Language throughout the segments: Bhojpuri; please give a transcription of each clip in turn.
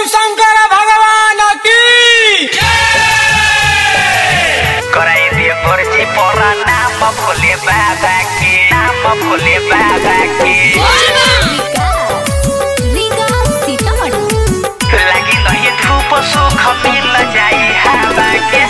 शिव शंकर भगवान की कराई दिए पर्ची परा नाम भोले बाबा के नाम भोले बाबा के लगी नहीं धूप सुख मिल जाई हवा के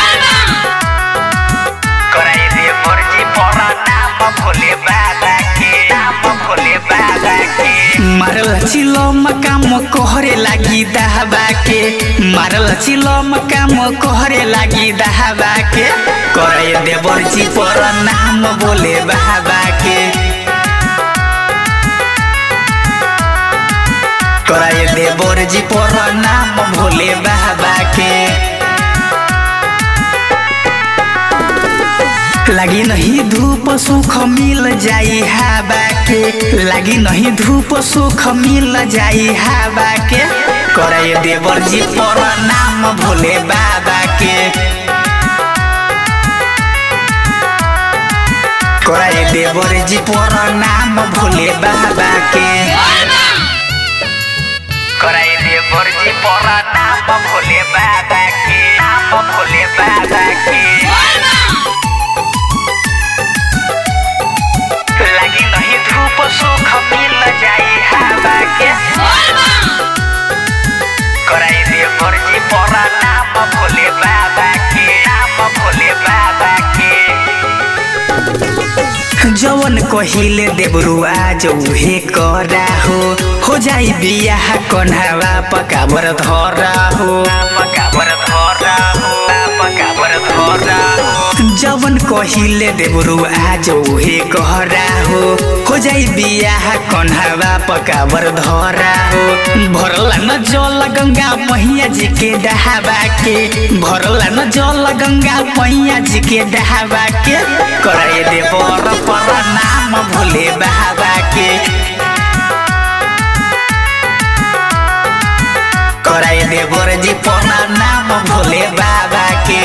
कराई दिए पर्ची परा नाम भोले बाबा के नाम भोले बाबा के मारल चिलो मकाम कोहरे लागी दहबा के मारल चिलो मकाम कोहरे लागी दहबा के करे देवर जी पर नाम बोले बाबा के करे देवर जी पर नाम भोले बाबा के लगी नहीं धूप सुख मिल जाई हवा के लगी नहीं धूप सुख मिल जाई हवा के करे देवर जी पर नाम भोले बाबा के करे देवर जी पर नाम भोले बाबा के कराई दिए पर्ची परा नाम भोले बाबा के नाम भोले बाबा के लगी नहीं धूप सुख मिल जाई हवा के कराई दिए पर्ची परा नाम भोले बाबा के नाम भोले बाबा के जवन कहिले देवरुआ जौहे करा हो हो जाई बियाह कन्हावा पकाबर धरा हो पकाबर धरा हो पकाबर धरा हो जवन कहिले देवरुआ जौहे कहरा हो हो जाई बियाह कन्हावा पकाबर धरा हो भरला न जल गंगा मैया जी के डहावा के भरला न जल गंगा मैया जी के डहावा के करे दे बर पर नाम भोले बाबा के कराई दे बर जी पर नाम भोले बाबा के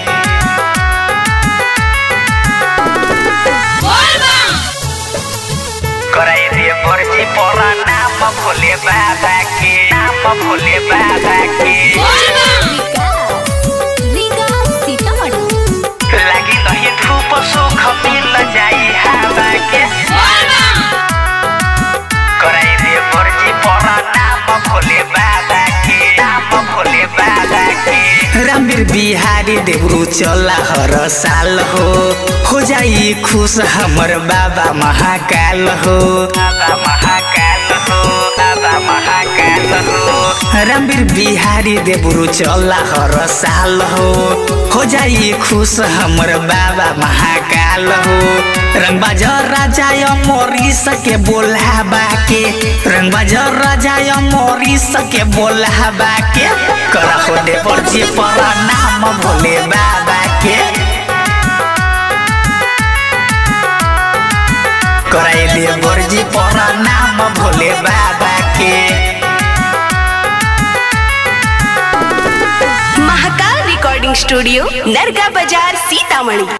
कराई दिए पर्ची परा नाम भोले बाबा के नाम भोले बाबा के लगी नहीं धूप सुख मिल जाई हवा के कराई दिए पर्ची परा नाम भोले बाबा के नाम भोले बाबा के रामवीर बिहारी देवरू चला हर साल हो हो जाई खुश हमर बाबा महाकाल हो बाबा महाकाल हो बाबा महाकाल हो रामवीर बिहारी देवरू चला हर साल हो हो जाई खुश हमर बाबा महाकाल हो रंगबाज राजा मोरी सके बोलाबा के रंगबाज राजा मोरी सके बोलाबा के कर हो दे पर्ची पर नाम भोले बाबा के कराई दे बर्जी पर नाम भोले बाबा के महाकाल रिकॉर्डिंग स्टूडियो नरगा बाजार सीतामढ़ी